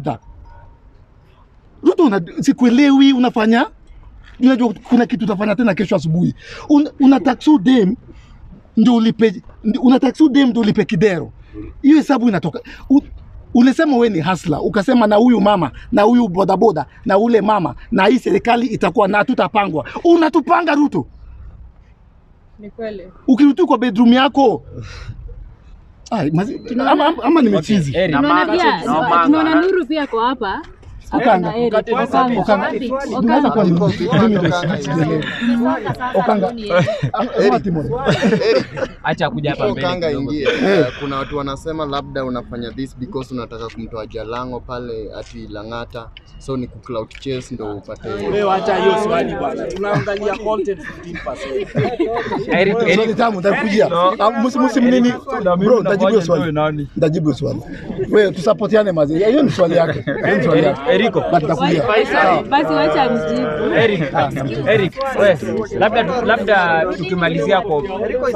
after Ruto una, sikuelewi unafanya unajua kuna kitu utafanya tena kesho asubuhi Un, una taksu dem ndio ulipe ndi- una taksu dem ndio ulipe kidero hiyo hesabu inatoka U, ulisema we ni hasla ukasema na huyu mama na huyu bodaboda na ule mama na hii serikali itakuwa na tutapangwa unatupanga Ruto Ni kweli. ukirudi kwa bedroom yako Ai, mazi, ama, ama, ama nimechizi Eric, Tunaona pia Naomba- tunaona Nuru pia kwa hapa. Okanga. Na Eric, Okanga. Okanga. Okanga. Wapi? Unaweza kuwa Okanga. ni- mimi ndio sijaelewa. Okanga. Ama Timon. acha kuja hapa mbele Kanga kidogo. ingie. Eh, kuna watu wanasema labda unafanya this because unataka kumtoa Jalango pale ati Lang'ata, so ni kucloud chase ndo upate Wewe acha hiyo swali bwana. Tunaangalia content 15%. Eric, Swali Eric, tamu nitakujia. Ah, musi- musi mnini? Bro, nitajibu hiyo swali. Nitajibu hiyo swali. Wewe tusapotiane mazi. Hiyo ni swali yake. Hiyo ni swali yake. Eriko. But nitakujia. Sawa. Basi wacha mjibu. Eric, Eric, we, labda tu- labda tukimalizia kwa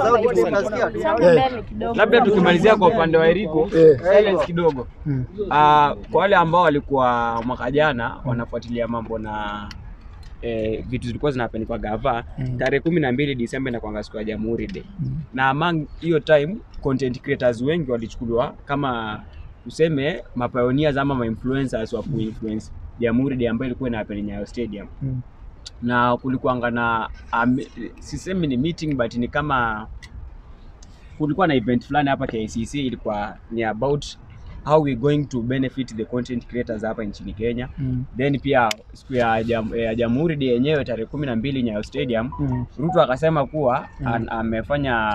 Eh, labda tukimalizia kwa upande wa Eriko Eh. silence kidogo. Mm. Ah, kwa wale ambao walikuwa mwaka jana wanafuatilia mambo na eh, vitu zilikuwa zinahappen kwa gava Mm. tarehe kumi na mbili Disemba inakwanga siku ya Jamhuri Day Mm. na among hiyo time content creators wengi walichukuliwa kama tuseme mapioneers ama mainfluencers wa kuinfluence Jamhuri Day ambayo ilikuwa ina happen Nyayo Stadium Mm. na kulikuwanga na um, sisemi ni meeting but ni kama kulikuwa na event fulani hapa KICC ilikuwa ni about how we going to benefit the content creators hapa nchini Kenya Mm. then pia siku ya jam, ya Jamhuri Day yenyewe tarehe kumi na mbili Nyayo Stadium Mm. Ruto akasema kuwa an, amefanya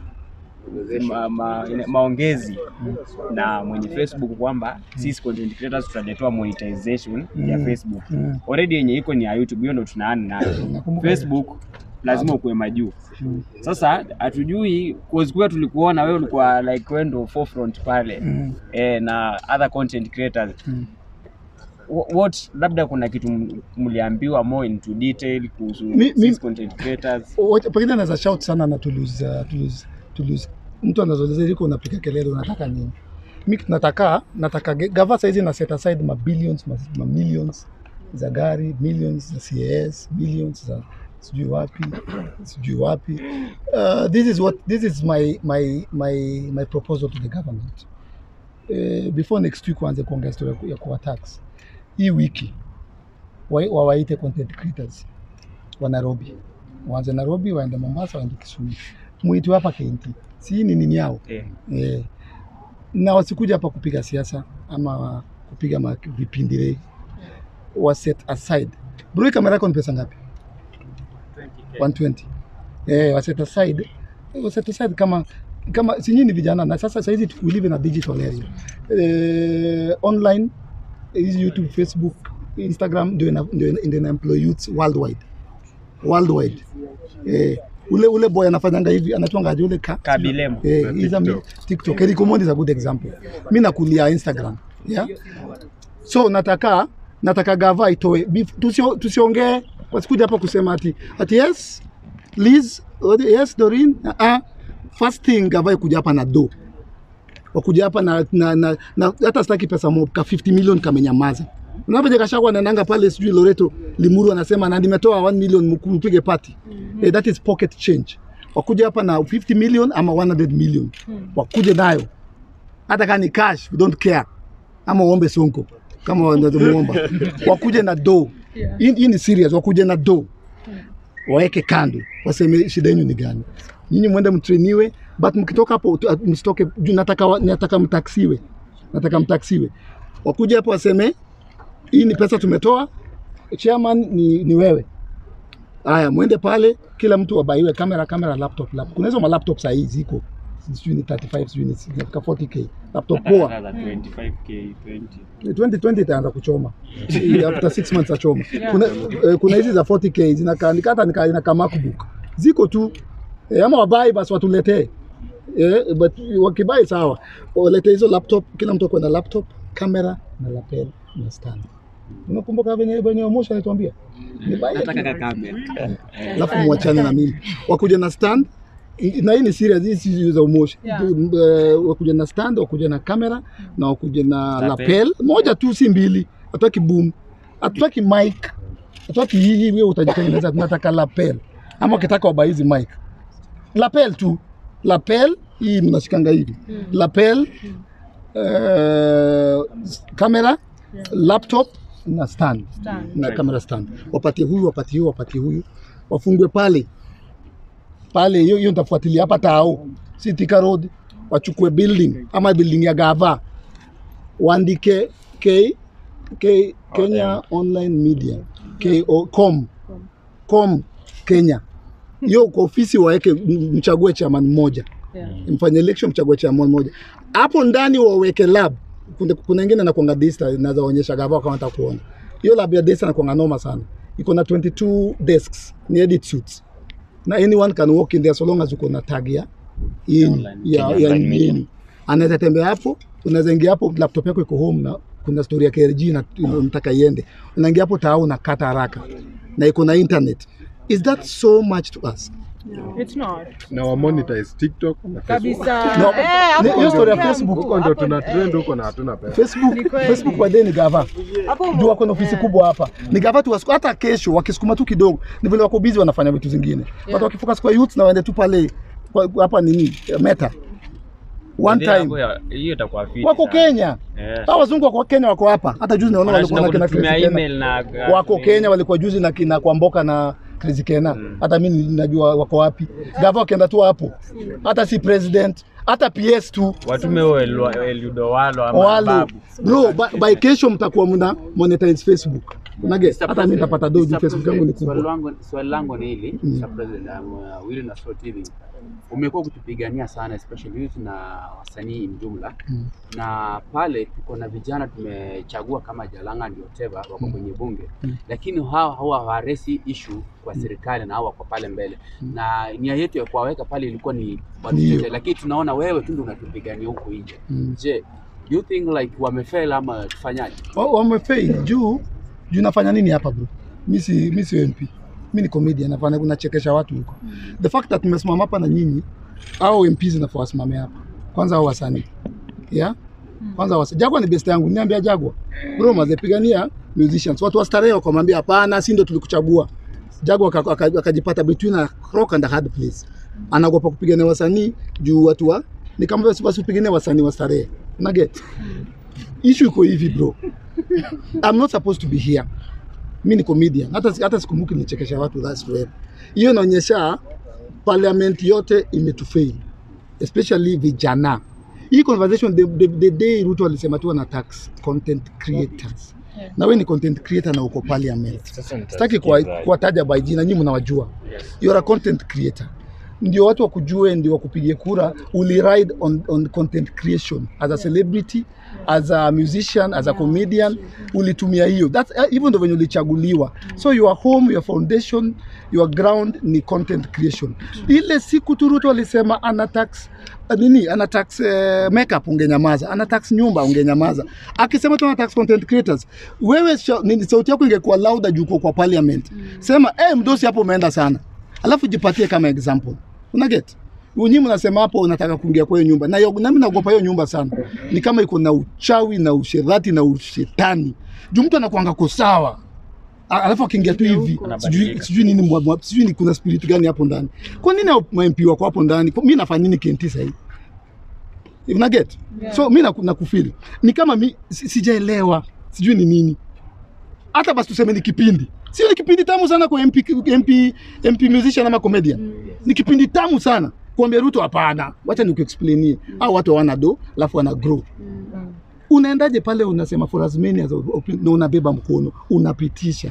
ma, ma, maongezi na mwenye Facebook kwamba sisi content creators tutaletewa monetization ya Mm. Facebook Mm. already yenye iko ni ya YouTube, hiyo ndo tunaana nayo. Nakumbuka. Facebook lazima ukuwe majuu. Mm. Sasa hatujui cause kuwa tulikuona wewe ulikuwa like wewe ndo forefront pale Mm. eh, na other content creators Mm. Wh- what labda kuna kitu m- mliambiwa more into detail kuhusu Mi- mi- sisi content creators Wacha- pengine anaweza shout sana na Toulouse, uh, Toulouse, Toulouse. Mtu anazoleza liko unapiga kelele unataka nini? Mi nataka nataka ge- gava saizi na set aside ma billions ma, ma millions za gari, millions za CAS, millions za sijui wapi sijui wapi. Uh, this is what this is my my my my proposal to the government. Uh, before next week waanze kuongea story ya ku- ya kuwa tax. Hii wiki wa- wawaite content creators wa Nairobi waanze Nairobi, waende Mombasa, waende Kisumu, muitwe hapa KNT, si ni nini yao eh, eh, na wasikuja hapa kupiga siasa ama kupiga ma- vipindile, wa set aside. Bro, kamera yako ni pesa ngapi? 120. Eh, wa set aside, wa set aside kama kama si nyinyi ni vijana na sasa saizi tu- we live in a digital area. Eh, online hizi YouTube, Facebook, Instagram ndio ina- ndio ina- ndio ina employ youths worldwide worldwide. Eh, ule ule boy anafanyanga hivi anatwanga aje ule ka, Kabilemo. eh, he's a mi- TikTok. Eric Omondi is a good example. Mimi nakulia Instagram. Yeah. So nataka nataka gava itoe bef- tusio- tusiongee wasikuja hapa kusema ati ati yes Liz, odi- yes Doreen, uh -uh. First thing gava ikuja hapa na do wakuja hapa na, na, na, na hata sitaki pesa mob ka 50 million kamenyamaza. Unavyoje kashakwa anaendanga pale sijui Loreto Limuru anasema na nimetoa 1 million mku- mpige party. Eh, that is pocket change. Wakuja hapa na 50 million ama 100 million. Wakuje nayo. Hata kama ni cash, we don't care. Ama uombe sonko kama wanamuomba. Wakuje na do. Hii hii ni serious, wakuje na do. Waweke kando, waseme shida yenu ni gani. Nyinyi mwende mtrainiwe, but mkitoka hapo tu- msitoke juu nataka wa- nataka mtaksiwe. Nataka mtaksiwe. Wakuje hapo waseme hii ni pesa tumetoa, chairman ni, ni wewe. Haya, mwende pale, kila mtu abaiwe kamera, kamera, laptop, laptop. Kuna hizo malaptop saa hii ziko sijui ni 35 sijui ni zinafika 40k laptop poa. Another 25k 20 2020 itaanza kuchoma after 6 months achoma. Kuna eh, kuna hizi za 40k zinakaa nikata nika inakaa MacBook ziko tu eh, ama wabai basi watuletee eh, but wakibai sawa, walete hizo laptop, kila mtu akwe na laptop, kamera na lapel na stand. Unakumbuka venye venye Omosha alituambia ni buy nataka ka kamera alafu mwachane na mimi, wakuja na stand na hii ni serious, hii si za umoshi Yeah. Tu- eh, wakuja na stand, wakuja na kamera na wakuja na Lapel. lapel moja tu, si mbili. Hatutaki boom, hatutaki mic, hatutaki hii wewe utajitengeneza. Tunataka lapel, ama ukitaka waba hizi mic, lapel tu, lapel hii mnashikanga hivi lapel, eh, kamera, laptop na stand Stand. na camera stand, wapatie huyu, wapatie huyu, wapatie huyu, wafungwe pale pale. Hiyo hiyo nitafuatilia hapa Tao, si Thika Road, wachukue building ama building ya gava, waandike K, K, Kenya Online Media K, o, com, com Kenya. Hiyo kwa ofisi waweke, m- mchague chairman mmoja Yeah. mfanye election mchague chairman mmoja hapo ndani waweke lab kuna kuna ingine nakwanga dista naweza onyesha gava kama takuona hiyo lab ya dista nakwanga noma sana iko na 22 desks ni edit suits na anyone can walk in there so long as uko na tag ya yenu Online. ya, Kenya ya Online Media. yenu anaweza tembea hapo unaweza ingia hapo laptop yako iko home na kuna story ya KRG na unataka iende unaingia hapo tao na kata haraka na iko na internet is that so much to us It's not. na wa monetize TikTok na Facebook. Kabisa. No, Eh, hapo ni- hiyo story ya umeongea Facebook. Huko ndo hapo, tuna eh, trend huko na hatuna pesa. Facebook, Ni kweli. Facebook by then ni gava hapo ume- juu wako na ofisi eh. kubwa hapa ni gava tu wasiku- hata kesho wakisukuma tu kidogo ni vile wako busy wanafanya vitu zingine but wakifocus kwa youth na waende tu pale kwa- hapa nini meta one Ndio hapo time ya- hiyo itakuwa fit wako sana. Kenya Eh. hao wazungu wako Kenya wako hapa hata juzi naona walikuwa na Wanashinda kina kututumia Chris Kena. email na wako Kenya walikuwa juzi na kina Kwamboka na Chris Kena hata mimi najua wako wapi gava wakienda tu hapo hata si president hata PS tu watume huo Elu- Eliudo Walo ama walo Babu. bro by, by kesho mtakuwa mna monetize Facebook unage hata mimi nitapata doji Facebook yangu ni Swali kubwa langu swali langu ni hili Mr. President, um, uh, Willy Nasrot hili umekuwa ukitupigania sana especially youth na wasanii in jumla na pale tuko na vijana tumechagua kama Jalanga ndio Teva wako kwenye bunge lakini hao hawa hawaresi issue kwa serikali na hao wako pale mbele na nia yetu ya kuwaweka pale ilikuwa ni Ndio. watutete, lakini tunaona wewe tu ndio unatupigania huku nje Mm. je do you think like wamefail ama tufanyaje Wa- wamefail juu juu nafanya nini hapa bro mi si mi si MP mi ni comedian nafanya nachekesha watu huko the fact that tumesimama hapa na nyinyi au MPs nafaa wasimame hapa kwanza hao wasanii yeah kwanza wasa Jagwa ni best yangu niambia Jagwa bro mazepigania musicians watu wa starehe wakamwambia hapana si ndio tulikuchagua Jagwa aka- aka- akajipata between a rock and a hard place anaogopa kupigania wasanii juu watu wa ni kama basi basi upiganie wasanii wa starehe una get issue iko hivi bro I'm not supposed to be here. Mi ni comedian. Hata hata sikumbuki nichekesha watu that's forever. Hiyo inaonyesha parliament yote imetufail. Especially vijana. Hii conversation the, the, the day Ruto alisema tu ana tax content creators. Na wewe ni content creator na uko parliament. Sasa Sitaki kuwa- nitasikiza. kuwataja by jina, nyinyi mnawajua. You are a content creator. Ndio watu wakujue, ndio wakupigie kura. Uli ride on, on content creation as a celebrity, as a musician, as a comedian, ulitumia hiyo. That's uh, hivyo ndio venye ulichaguliwa. So your home, your foundation, your ground ni content creation. Ile siku tu Ruto alisema ana tax uh, nini ana tax uh, makeup ungenyamaza, ana tax nyumba ungenyamaza. Akisema tu ana tax content creators, wewe sha- nini, sauti yako ingekuwa louder juu uko kwa parliament. Sema eh, mdosi hapo umeenda sana, alafu jipatie kama example, una get Nyinyi mnasema hapo unataka kuingia kwa hiyo nyumba na yo- nami naogopa hiyo nyumba sana, ni kama iko na uchawi na usherati na ushetani, juu mtu anakuanga ko sawa A- alafu akiingia tu hivi sijui Anabadilika. sijui nini mwa- mwa- sijui ni kuna spirit gani hapo ndani. Kwa nini hao ma MP wako hapo ndani? Kwa- Mimi nafanya nini KNT sasa hivi? Una get? So mimi naku- nakufeel. Ni kama mi si- sijaelewa. Sijui ni nini. Hata basi tuseme ni kipindi. Sio ni kipindi tamu sana kwa MP MP MP musician ama comedian. Ni kipindi tamu sana. Kuambia Ruto hapana. Wacha nikuexplainie. Hao watu hawana do, alafu wana grow. Unaendaje pale unasema for as many as op- na unabeba mkono, unapitisha.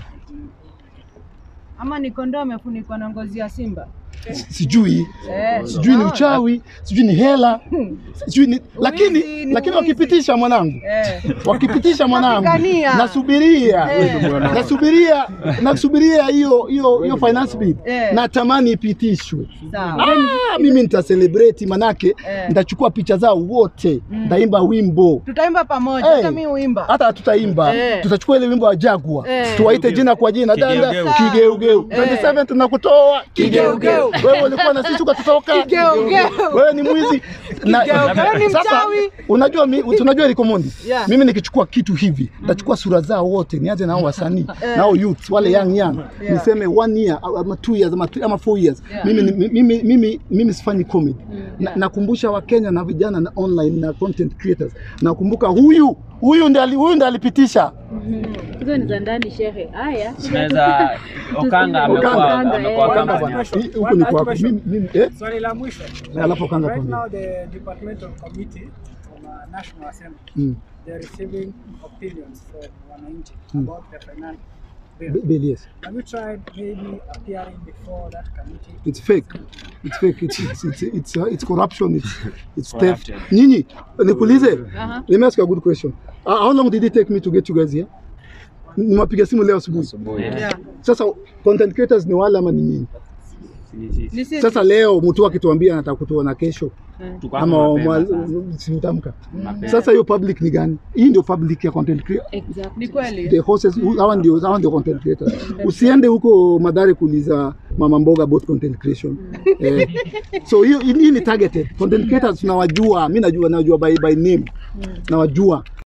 Ama ni kondoo amefunikwa na ngozi ya simba. Sijui. Eh, sijui ni naona. uchawi, sijui ni hela, sijui ni lakini Uwizi, ni lakini uwizi. wakipitisha mwanangu, Eh. wakipitisha mwanangu, Napigania. nasubiria Eh. nasubiria nasubiria hiyo hiyo hiyo finance bill, Eh. natamani ipitishwe. Sawa. Ah, mimi nita celebrate manake Eh. nitachukua picha zao wote, nitaimba wimbo Tutaimba pamoja, Eh. hata mimi uimba. hata hatutaimba Eh. tutachukua ile wimbo wa Jagwa Eh. tuwaite jina kwa jina danda Kigeugeu. kigeugeu Eh. 27 tunakutoa kigeugeu wewe ulikuwa na sisi ukatutoka. Kigeugeu. Wewe ni mwizi. Na, Kigeugeu ni sasa mchawi. unajua mi, tunajua Rico Mondi. Yeah. Mimi nikichukua kitu hivi, nachukua sura zao wote, nianze na hao wasanii, na hao youth wale young young. Niseme one year ama two years ama, two, ama four years. Yeah. Mimi, ni- mimi, mimi, mimi sifanyi comedy. Na, nakumbusha Wakenya na vijana na online na content creators. Nakumbuka huyu huyu ndiye ali- huyu ndiye alipitisha hizo ni za ndani shehe. Haya, tunaweza Okanga amekuwa Okanga, amekuwa eh. Okanga Okanga bwana. Hii- huku ni kwako. Mimi mimi eh Swali la mwisho. alafu Okanga Right tuambie. now the departmental committee from uh, National Assembly, Mm. they're receiving opinions from wananchi Mm. about the finance bill. Be- Bill, yes. Have you tried maybe appearing before that committee? It's fake. It's fake. It's it's it's it's, uh, it's corruption. It's it's theft. Corrupted. Nyinyi, nikuulize. Aha. Let me ask you a good question. Uh, how long did it take me to get you guys here? Nimewapiga simu leo asubuhi. Yeah. Sasa content creators ni wale ama ni nyinyi? Ni sisi. Ni sisi. Sasa leo mtu akituambia anataka kutuona kesho Tuko hapa ama mapema mwa- sana. siutamka. Mapema. Sasa hiyo public ni gani? Hii ndio public ya content creator. exactly. Ni kweli. the horses hawa ndio hawa ndio content creators. Usiende huko Madare kuuliza mama mboga about content creation. Eh, so hiyo hii ni targeted content creators tunawajua, mimi najua najua by by name. Nawajua